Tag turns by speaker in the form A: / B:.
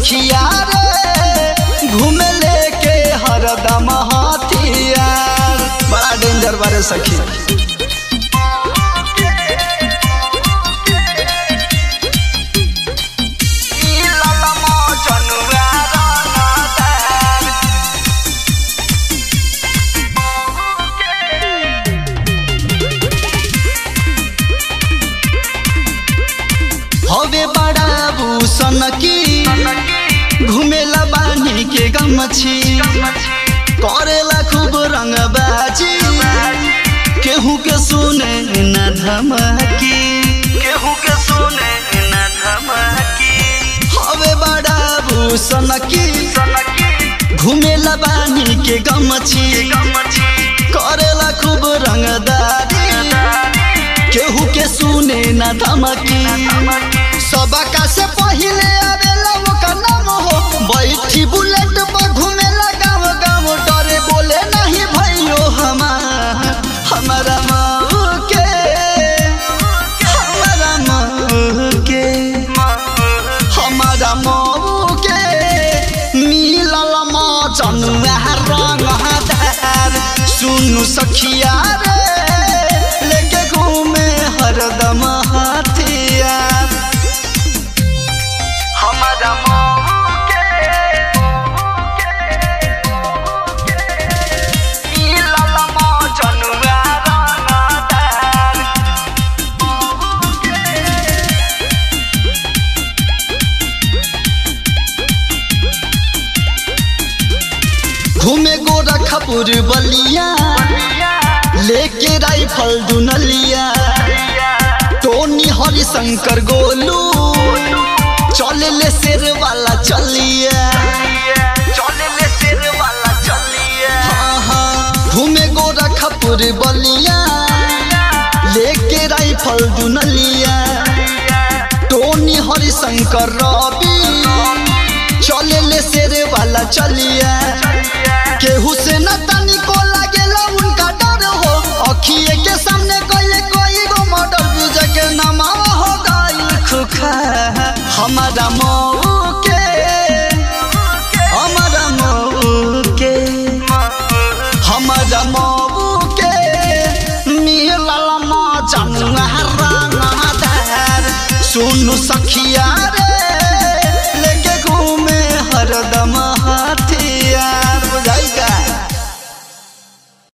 A: सखिया रे घूमे लेके हरदम हथियार बड़ा डेंजर बारे सखी हवे बड़ा भूषण की घुमेला बानी के गमछी करेला खूब रंगबाजी केहू के सुने न धमकी
B: केहू के सुने न धमकी
A: हवे बड़ा भूषण की
B: सनकी
A: घुमेला बानी के गमछी
B: गमछी
A: करेला खूब रंगदारी केहू के सुने न धमकी सबका से पहिले आवेला ओकर नाम हो बैठी बुलेट पर घुमेला गाँव गाँव डरे बोले नहीं भैयो हमार हमारा माऊ के हमारा माऊ के हमारा माऊ के मिलल मचनुआ रंगदार सुनु सखिया रे लेके घूमे हरदम हथियार
B: हमारा मऊ के मिलल मजनुआ रंगदार
A: घूमे गोरखपुर बलिया लेके राइफल दुनलिया टोनी हरिशंकर गोलू चले ले शेर वाला चलिया
B: चले ले शेर वाला चलिए
A: हाँ हाँ घूमे गोरखपुर बलिया लेके राइफल दुनलिया टोनी हरिशंकर रवि चले ले शेर वाला चलिया केहू से न तनिको लागेला उनका डर हो अखिए के सामने कोई कोई गो मर्डर बुझ के नमा हो गई खुखा हमारा मऊ के हमारा मऊ के हमारा मऊ के मिलल मजनुआ रंगदार सुनु सखिया रे